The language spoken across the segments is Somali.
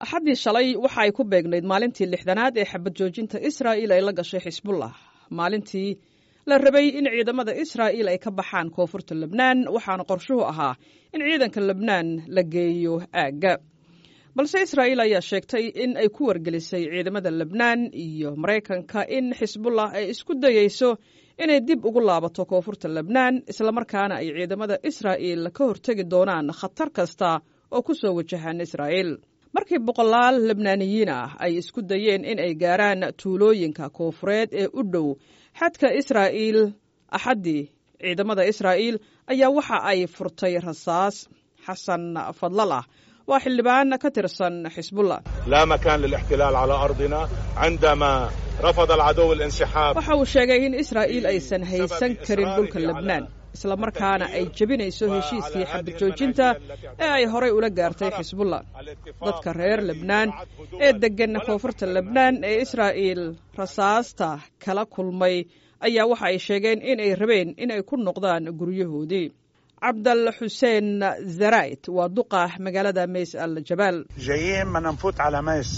axaddii shalay waxa ay ku beegnayd maalintii lixdanaad ee xabad joojinta israa'il ay la gashay xisbullah maalintii la rabay in ciidamada israa'il ay ka baxaan koonfurta lebnaan waxaana qorshuhu ahaa in ciidanka lebnaan la geeyo aagga balse israa'iil ayaa sheegtay in ay ku wargelisay ciidamada lebnaan iyo maraykanka in xisbullah ay isku dayeyso inay dib ugu laabato koonfurta lebnaan islamarkaana ay ciidamada israa'iil ka hortegi doonaan khatar kasta oo ku soo wajahaan israa'iil markii boqolaal lebnaaniyiin ah ay isku dayeen in ay gaaraan tuulooyinka koonfureed ee u dhow xadka israa'iil axaddii ciidamada israa'iil ayaa waxa ay furtay rasaas xasan fadlalah waa xildhibaan ka tirsan xisbullah لا مكان للاحتلال على أرضنا عندما رفض العدو الانسحاب waxa uu sheegay in israa'iil aysan haysan karin dhulka lebnaan islamarkaana ay jebinayso heshiiskii xabad joojinta ee ay horay ula gaartay xisbullah dadka reer lebnaan ee deggan koonfurta lebnaan ee israa'iil rasaasta kala kulmay ayaa waxa ay sheegeen in ay rabeen in ay ku noqdaan guryahoodii cabdal xuseen zara'id waa duqa magaalada mays al jabaal جايين بدنا نفوت على ميس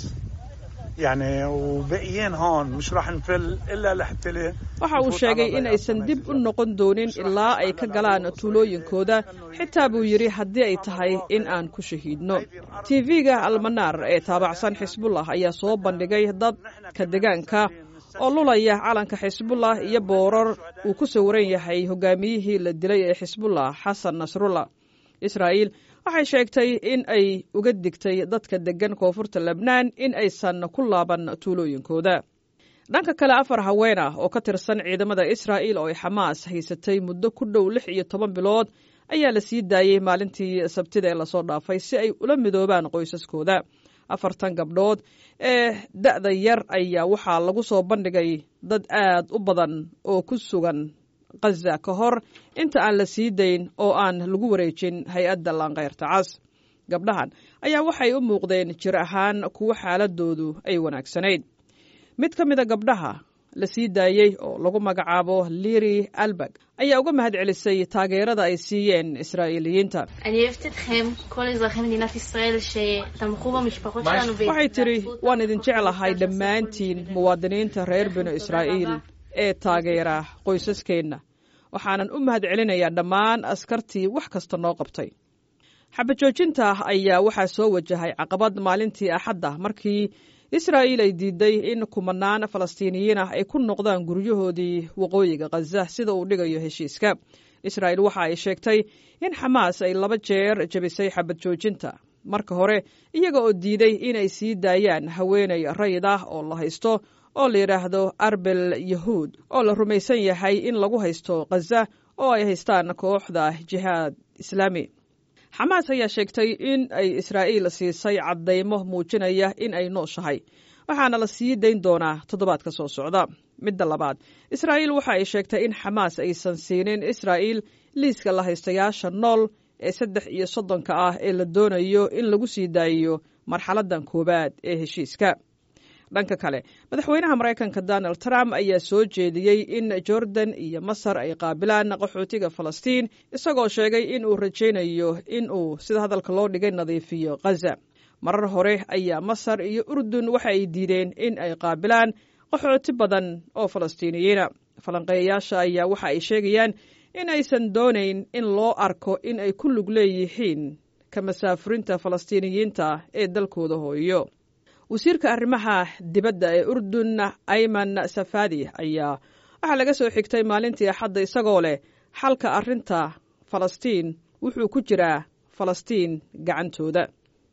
يعني وباقيين هون مش راح نفل الا لحتى waxa uu sheegay in aysan dib u noqon doonin ilaa ay ka galaan tuulooyinkooda xitaa buu yidhi haddii ay tahay in aan ku shahiidno tv-ga almanaar ee taabacsan xisbullah ayaa soo bandhigay dadka degaanka oo lulaya calanka xisbullah iyo boorar uu ku sawiran yahay hogaamiyihii la dilay ee xisbullah xasan nasrullah israa'iil waxay sheegtay in ay uga digtay dadka deggan koonfurta lebnaan in aysan ku laaban tuulooyinkooda dhanka kale afar haween ah oo ka tirsan ciidamada israa'iil oo ay xamaas haysatay muddo ku dhow lix iyo toban bilood ayaa la sii daayey maalintii sabtida ee lasoo dhaafay si ay ula midoobaan qoysaskooda afartan gabdhood ee da'da yar ayaa waxaa lagu soo bandhigay dad aad u badan oo ku sugan khaza ka hor inta aan la sii dayn oo aan lagu wareejin hay-adda laankayrta cas gabdhahan ayaa waxay u muuqdeen jir ahaan kuwo xaaladoodu ay wanaagsanayd mid ka mida gabdhaha la sii daayey oo lagu magacaabo liri albag ayaa uga mahad celisay taageerada ay siiyeen israa'iiliyiinta אני אוהבת אתכם, כל אזרחי מדינת ישראל שתמכו במשפחות שלנו waxay tidhi waan idin jeclahay dhammaantiin muwaadiniinta reer binu israa'iil ee taageera qoysaskeenna waxaanan u mahad celinayaa dhammaan askartii wax kasta noo qabtay xabajoojinta ayaa waxaa soo wajahay caqabad maalintii axadda markii israa'iil ay diiday in kumanaan falastiiniyiin ah ay ku noqdaan guryahoodii waqooyiga khaza sida uu dhigayo heshiiska israa'iil waxa ay sheegtay in xamaas ay laba jeer jebisay xabad joojinta marka hore iyaga oo diiday inay sii daayaan haweenay rayid ah oo la haysto oo la yidhaahdo arbel yahuud oo la rumaysan yahay in lagu haysto khaza oo ay haystaan kooxda jihaad islaami xamaas ayaa sheegtay in ay israa'iil siisay caddaymo muujinaya in ay nooshahay waxaana la sii dayn doonaa toddobaadka soo socda midda labaad israa'iil waxa ay sheegtay in xamaas aysan siinin israa'iil liiska la haystayaasha nool ee saddex iyo soddonka ah ee la doonayo in lagu sii daayiyo marxaladdan koowaad ee heshiiska dhanka kale madaxweynaha maraykanka donald trump ayaa soo jeediyey in jordan iyo masar ay qaabilaan qaxootiga falastiin isagoo sheegay in uu rajaynayo in uu sida hadalka loo dhigay nadiifiyo khaza marar hore ayaa masar iyo urdun waxa ay diideen in ay qaabilaan qaxooti badan oo falastiiniyiina falanqeeyayaasha ayaa waxa ay sheegayaan in aysan doonayn in loo arko in ay ku lug leeyihiin ka masaafurinta falastiiniyiinta ee dalkooda hooyo wasiirka arrimaha dibadda ee urdun ayman safadi ayaa waxaa laga soo xigtay maalintii axadda isagoo leh xalka arrinta falastiin wuxuu ku jiraa falastiin gacantooda